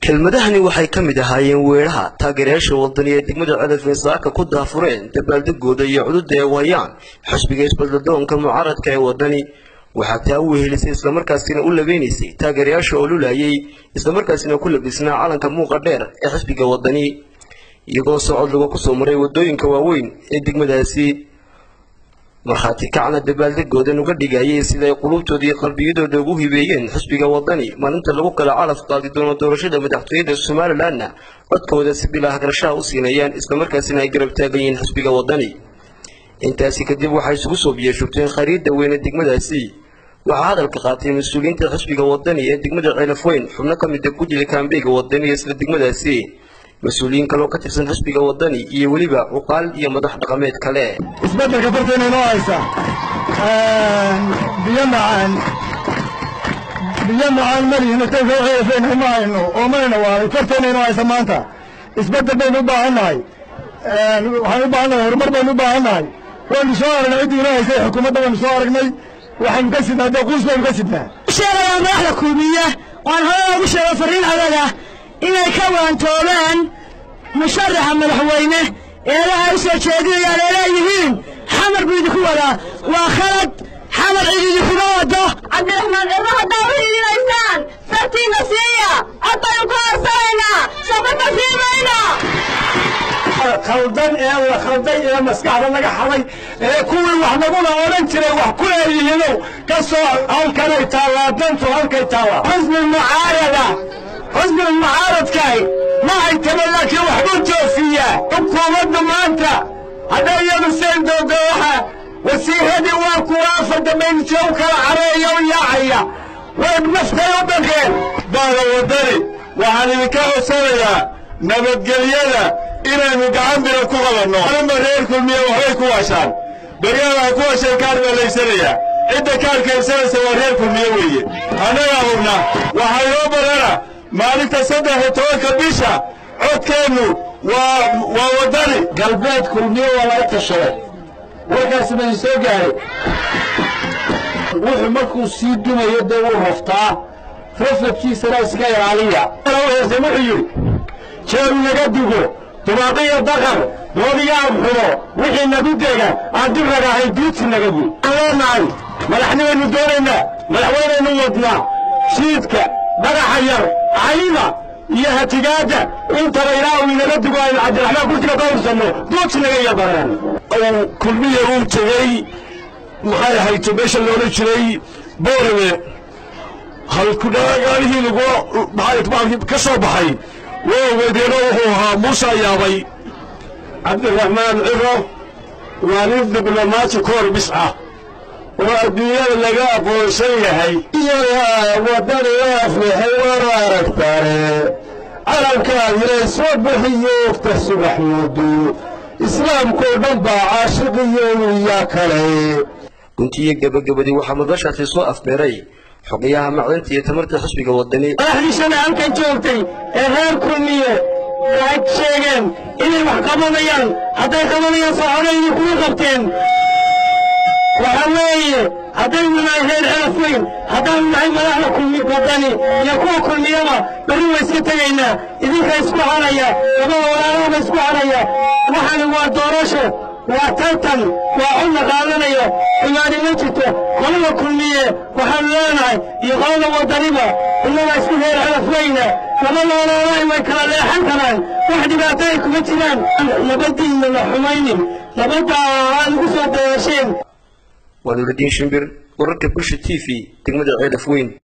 kelmadahani waxay ka mid ahaayeen weeraha taageerayaasha wadani ee degmada cedafin saaka ku daafureen dabaaldegooda iyo cududa ay wayaan xisbiga isbadladoonka mucaaradka ee wadani waxaa taa u wehelisay islamarkaasina u labeynaysay taageerayaasha oo lulayay islamarkaasina ku labisnaa calanka muuqa dheer ee xisbiga wadani iyagoo socod laga kusoo maray wadooyinka waaweyn ee degmadaasi markhaati kacna dabaaldegoodan uga dhigayay sida ay qulubtooda iyo qalbiyadooda ugu hibeeyeen xisbiga wadani maalinta lagu kala calaf qaadi doono doorashada madaxtooyada somalilanna codkooda si bilaa hagrashaha u siinayaan islamarkaasina ay garab taagan yihiin xisbiga wadani intaasi kadib waxay isugu soo biyashugteen khariidda weyne degmadaasi waxaa hadalka qaatay mas-uuliyiinta xisbiga wadani ee degmada ceelafweyn xubno ka mida guddiga kaambeyga wadani ee isla degmadaasi mas-uuliyiin kaloo ka tirsan xisbiga wadani iyo weliba cuqaal iyo madax dhaqameed kale isbeddelka farteena inoo haysa biyo macaan biyo macaan malihin tayfeefeen uma hayno oo mayna waaday farteena inoo haysa maanta isbeddel baynu u baahan nahay waxaan u baahan nahay horumar baynu u baahan nahay waynu soo aragnay ciddii inoo haysay xukuumadda waynu soo aragnay waxaynu ka sidnaa dee quus baynu ka sidnaa sheegayaa madaxda kuumiya waan hore ugu sheegay farriin adaga inay ka waantoobeen musharaxa madaxweyne eedaha u soo jeedinayaan ee leeyihiin xamar buu idinku wadaa waa khalad xamar cid idinkuma wado cabdiraxmaan cirro haddaa u hiilaysaan fartiina siiya cod baynu ku harsanaynaa safarka sii mayno khaldan ee la khalday ee maskaxda laga xaday ee kuwii wax naguna odhan jiray wax ku leeyihiinow ka soo halkanay taallaa dantu halkay taallaa xusbi mucaarada xusbi mucaaradkaay ma ay taba laakiin waxbuu joofiyaa xukuumaddu maanta hadday iyadu seen doonto waxa wasiiradii waa kuwa afar dambaynti u kala careeya u yaacaya way naftay u dhaqeen baada wadani waxaan idinka hoosanayaa nabadgelyada inaynu gacan bira ku qabanno anima reer kulmiya waxbay ku washaan beryaalaha ku washay kaar baa laysanayaa cidda kaarka ibsanaysa waa reer kulmiye weeye annagaa hubna waxaa inoo barana maalinta saddex iyo tobanka bisha codkeennu waa waa waddani galbeed kulmiye waa laga tashaday warkaasi bay soo gaaray wuxuu markuu sii dumayo dee wuu raftaa rafadkiisana iska ilaaliya wuxuu yidhi jeeru naga dugo dubaaqiyo daqar doodiyaab xumo wixii nagu dega aan dib ragahay duudsi naga buy aan leenahay madaxnimaynu doonaynaa madaxweynaynu wadnaa shiidka dhagaxa yar cayda iyo hatigaadda intaba ilaa uu inaga dugo aynu cabdiraxmaan kursiga ka hursanno duudsi naga yabaraan kulmiya uu tegey maxay ahayto meesha loola jiray boorame halkudhagaalihii lagu ka soo baxay waa wedeeno wuxuu ahaa muuse yaabay cabdiraxmaan ciro waa nin diblomaati koor bis ah oo adduunyada laga aqoonsan yahay wadani u aflixay waanu aragtaane calankaadina soo bixiyo ogta subaxmoodu islaamkoo dhan baa caashiqiyo wiyaa kale guntiyo gebagabadii waxaa madashaasi soo afbeeray xogayaha macdanta iyo tamarta xisbiga wadani madaxdiisana halkan joogtay ee reer kulmiye waxay sheegeen inay wax qabanayaan hadday qabanayaan soconayni kuwa qabteen waxa weeye haddaynu nahay reer celaf weyn haddaanu nahay madaxda kulmi wadani iyo kuwa kulmiyaba berri way iska tegaynaa idinka isku haraya labada walaalahaba isku haraya waxani waa doorasho waa tartan waa codna qaadanayo xumaani ma jirto qolada kulmiye waxaanu leenahay iyo qolada wadaniba innaga isku reer celafweyna labada walaalahay way kala leexan karaan wax dhibaato ay kuma jiraan nabadiinna la xumaynin nabaddaa aad ugu soo dayasheen waa nuuraddiin shimbir wararka bulsha t v degmada ceelaf weyn